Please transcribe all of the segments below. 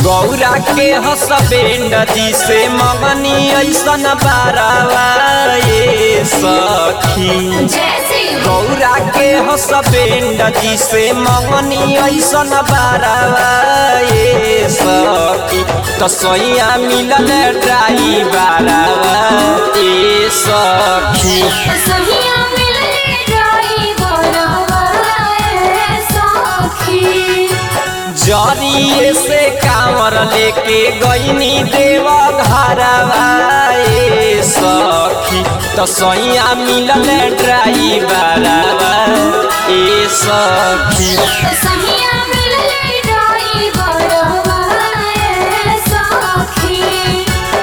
गौरा के हसबेंड जी से मगनी ऐसन बारावा ये सखी जैसे गौरा के हसबेंड जी से मगनी ऐसन बारावा ये सखी तो सैया मिलल ड्राई बारावा ये सखी सहिया मिलले ड्राइवरवा ए सखी जरिए से कांवर लेके गईनी देव घरवा ए सखी तो सैया मिलल ड्राइवरवा ए सखी सहिया मिलले ड्राइवरवा ए सखी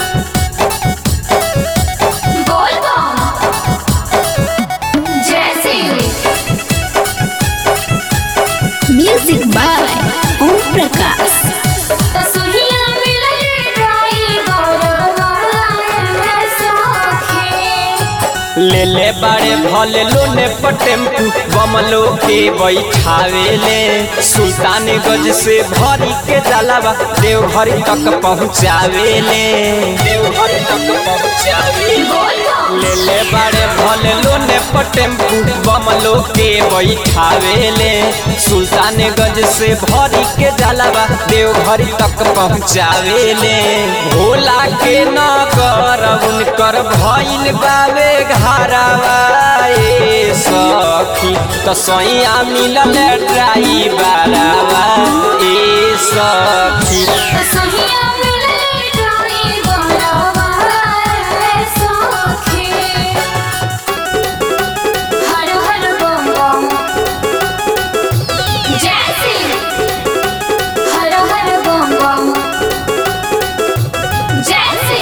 बोल बम जैसे म्यूजिक बाय ओम प्रकाश सहिया मिलले ड्राइवरवा ए सखी ले ले बड़े भले लोने पर टेम्पू बमलो के बैठावे ले सुल्तान गज से भरी के जलावा देवघर तक पहुँचावे ले देवघर तक पहुँचावे बोल बम ले ले बड़े भले लोने पर टेम्पू बमलो के बैठावे ले सुल्तान गज से भरी के जलावा देवघर तक पहुँचावे ले भोला के नगर उनकर भइल बावे घरवा ए सखी तो सैया मिलल ड्राइवरवा ए सखी सहिया मिलले ड्राइवरवा ए सखी हर हर बम बम जैसे हर हर बम बम जैसे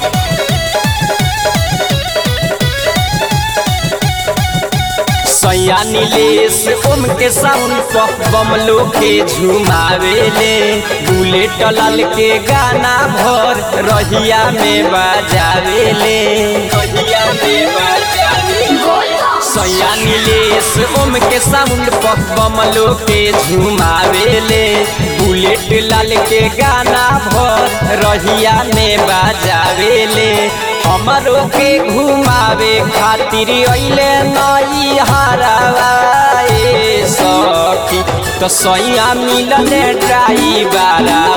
सैया नीलेश ओम के साउंड पर बमलो के झुमावे ले बुलेट लाल के गाना भर रहिया में बजावे ले रहिया में बजावे बोल बम सैया नीलेश ओम के साउंड पर बमलो के झुमावे ले बुलेट लाल के गाना भर रहिया में बजावे ले हमरो के घुमावे खातिर अइले नई हरावा ए सखी तो सैया मिलले ड्राइवरवा